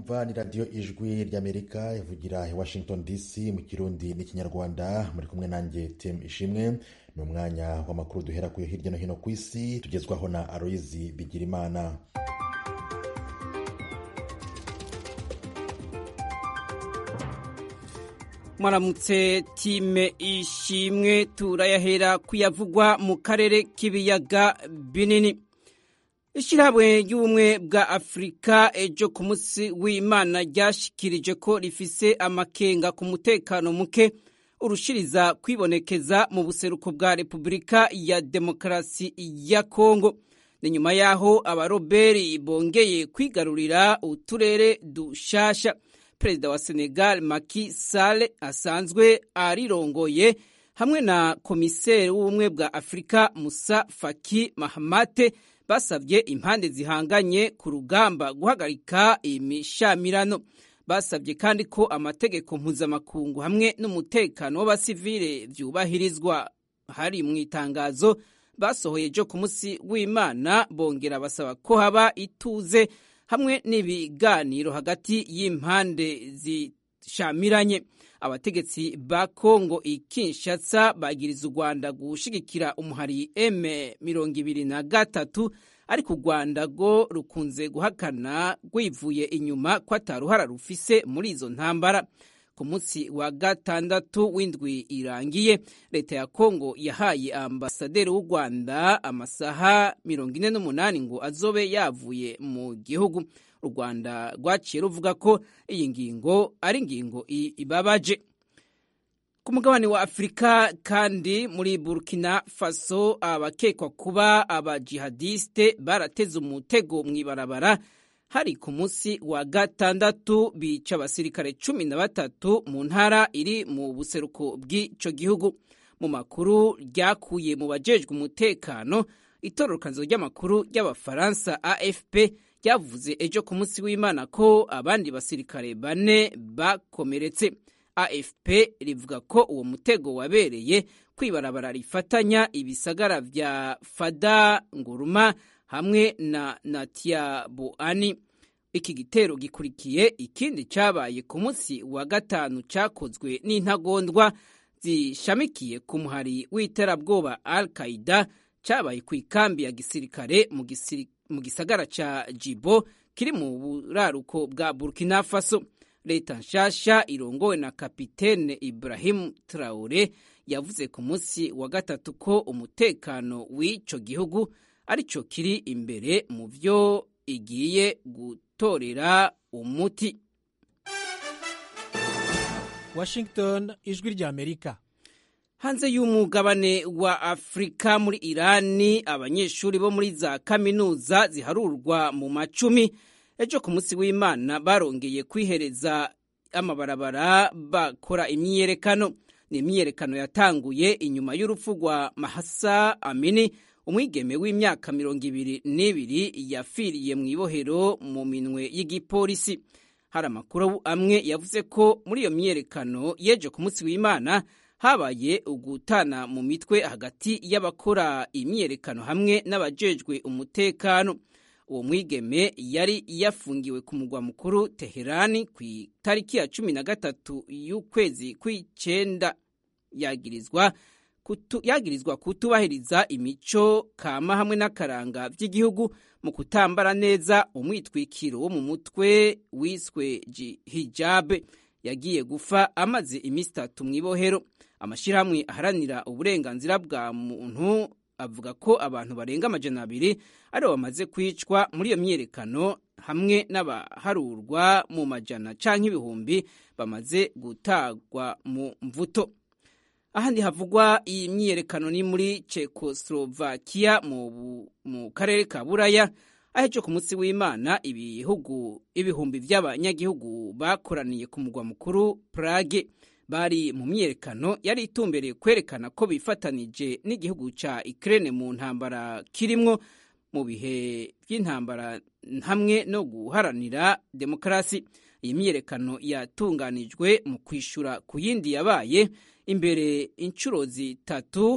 mwumva ni radiyo ijwi ry'amerika ivugira i washington dc mu kirundi n'ikinyarwanda muri kumwe nanjye tem ishimwe ni umwanya w'amakuru duhera kuyo hirya no hino ku isi tugezwaho na aloyizi bigirimana mwaramutse time ishimwe turayahera kuyavugwa mu karere k'ibiyaga binini ishyirahamwe ry'ubumwe bwa afurika ejo ku munsi w'imana ryashikirije ko rifise amakenga ku mutekano muke urushiriza kwibonekeza mu buseruko bwa repubulika ya demokarasi ya kongo ni nyuma y'aho abaroberi bongeye kwigarurira uturere dushasha perezida wa senegal Macky Sall asanzwe arirongoye hamwe na komiseri w'ubumwe bwa afurika musa faki mahamate basabye impande zihanganye ku rugamba guhagarika imishamirano basabye kandi ko amategeko mpuzamakungu hamwe n'umutekano w'abasivile byubahirizwa hari mu itangazo basohoye ejo ku munsi w'imana bongera basaba ko haba ituze hamwe n'ibiganiro hagati y'impande zishamiranye abategetsi ba kongo ikinshatsa bagiriza u rwanda gushigikira umuhari m mirongo ibiri na gatatu ariko u rwanda rwo rukunze guhakana rwivuye inyuma ko ataruhara rufise muri izo ntambara ku munsi wa gatandatu w'indwi irangiye leta ya kongo yahaye ambasaderi w'u rwanda amasaha mirongo ine n'umunani ngo azobe yavuye mu gihugu u rwanda rwaciye ruvuga ko iyi ngingo ari ingingo ibabaje ku mugabane wa afurika kandi muri burkina faso abakekwa kuba abajihadiste barateze umutego mu ibarabara hari ku munsi wa gatandatu bica abasirikare cumi na batatu mu ntara iri mu buseruko bw'icyo gihugu mu makuru ryakuye mu bajejwe umutekano itororokanizo ry'amakuru ry'abafaransa afp ryavuze ejo ku munsi w'imana ko abandi basirikare bane bakomeretse afp rivuga ko uwo mutego wabereye kwibarabara rifatanya ibisagara vya fada nguruma hamwe na natia boani iki gitero gikurikiye ikindi cyabaye ku munsi wa gatanu cyakozwe n'intagondwa zishamikiye ku muhari w'iterabwoba al qaida cyabaye ku ikambi ya gisirikare mu gisagara ca jibo kiri mu buraruko bwa burkina faso leta nshasha irongowe na kapitene ibrahim traore yavuze ku munsi wa gatatu ko umutekano w'ico gihugu aricyo kiri imbere mu byo igiye gutorera umuti washington ijwi rya amerika hanze y'umugabane wa afurika muri irani abanyeshuri bo muri za kaminuza ziharurwa mu macumi ejo ku munsi w'imana barongeye kwihereza amabarabara bakora imyiyerekano ni imyiyerekano yatanguye inyuma y'urupfu rwa mahasa amini umwigeme w'imyaka mirongo ibiri n'ibiri yafiriye mu ibohero mu minwe y'igipolisi hari amakuru amwe yavuze ko muri iyo myiyerekano yeje ku munsi w'imana habaye ugutana mu mitwe hagati y'abakora imyiyerekano hamwe n'abajejwe umutekano uwo mwigeme yari yafungiwe ku mugwa mukuru teherani ku itariki ya cumi na gatatu y'ukwezi kw'icyenda yagirizwa kutu, yagirizwa kutubahiriza imico kama hamwe n'akaranga by'igihugu mu kutambara neza umwitwikiro wo mu mutwe wiswe hijabe yagiye gufa amaze iminsi itatu mu ibohero amashyirahamwe aharanira uburenganzira bwa muntu avuga ko abantu barenga amajana abiri aribo bamaze kwicwa muri iyo myiyerekano hamwe n'abaharurwa mu majana canke ibihumbi bamaze gutagwa mu mvuto ahandi havugwa iyi myiyerekano ni muri Czechoslovakia mu, mu karere ka Buraya ahejo ku munsi w'Imana ibihugu ibihumbi by'abanyagihugu bakoraniye ku mugwa mukuru Prague bari mu myiyerekano yari itumbereye kwerekana ko bifatanije n'igihugu ca Ukraine mu ntambara kirimwo mu bihe by'intambara hamwe no guharanira demokarasi iyi myiyerekano yatunganijwe mu kwishura ku yindi yabaye imbere inshuro zitatu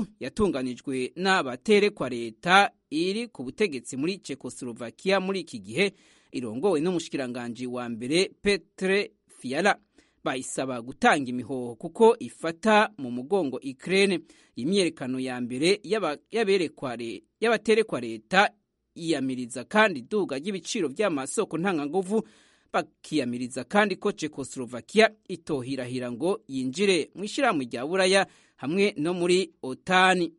yatunganijwe n'abaterekwa leta iri ku butegetsi muri Czechoslovakia muri iki gihe irongowe n'umushikiranganji wa mbere Petre Fiala bayisaba gutanga imihoho kuko ifata mu mugongo Ukraine imyerekano ya mbere y'abaterekwa leta yiyamiriza kandi iduga ry'ibiciro by'amasoko ntanganguvu bakiyamiriza kandi ko Czechoslovakia itohirahira ngo yinjire mu ishyirahamwe rya buraya hamwe no muri otani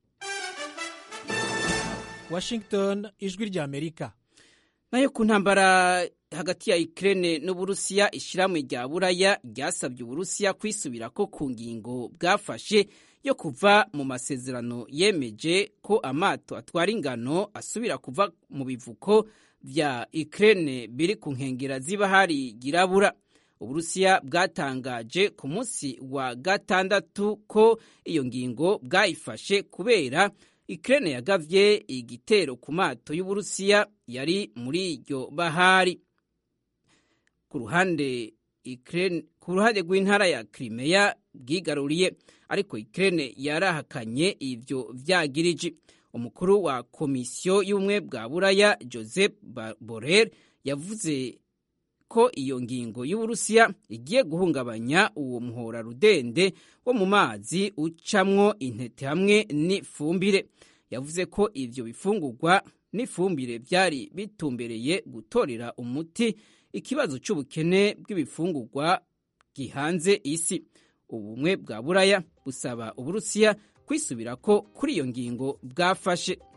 Washington ijwi rya Amerika nayo ku ntambara hagati ya Ukraine n'Uburusiya ishyirahamwe rya buraya ryasabye Uburusiya kwisubirako ku ngingo bwafashe yo kuva mu masezerano yemeje ko amato atwara ingano asubira kuva mu bivuko vya Ukraine biri ku nkengera z'ibahari girabura Uburusiya bwatangaje ku munsi wa gatandatu ko iyo ngingo bwayifashe kubera Ukraine yagavye igitero ku mato y'Uburusiya yari muri iryo bahari ku ruhande Ukraine ku ruhande rw'intara ya Crimea bwigaruriye ariko Ukraine yarahakanye ivyo vyagiriji umukuru wa komisiyo y'ubumwe bwa buraya Joseph Borrell yavuze ko iyo ngingo y'Uburusiya igiye guhungabanya uwo muhora rudende wo mu mazi ucamwo intete hamwe n'ifumbire yavuze ko ivyo bifungurwa n'ifumbire byari bitumbereye gutorera umuti ikibazo cy'ubukene bw'ibifungurwa gihanze isi ubumwe bwa buraya busaba uburusiya kwisubirako kuri iyo ngingo bwafashe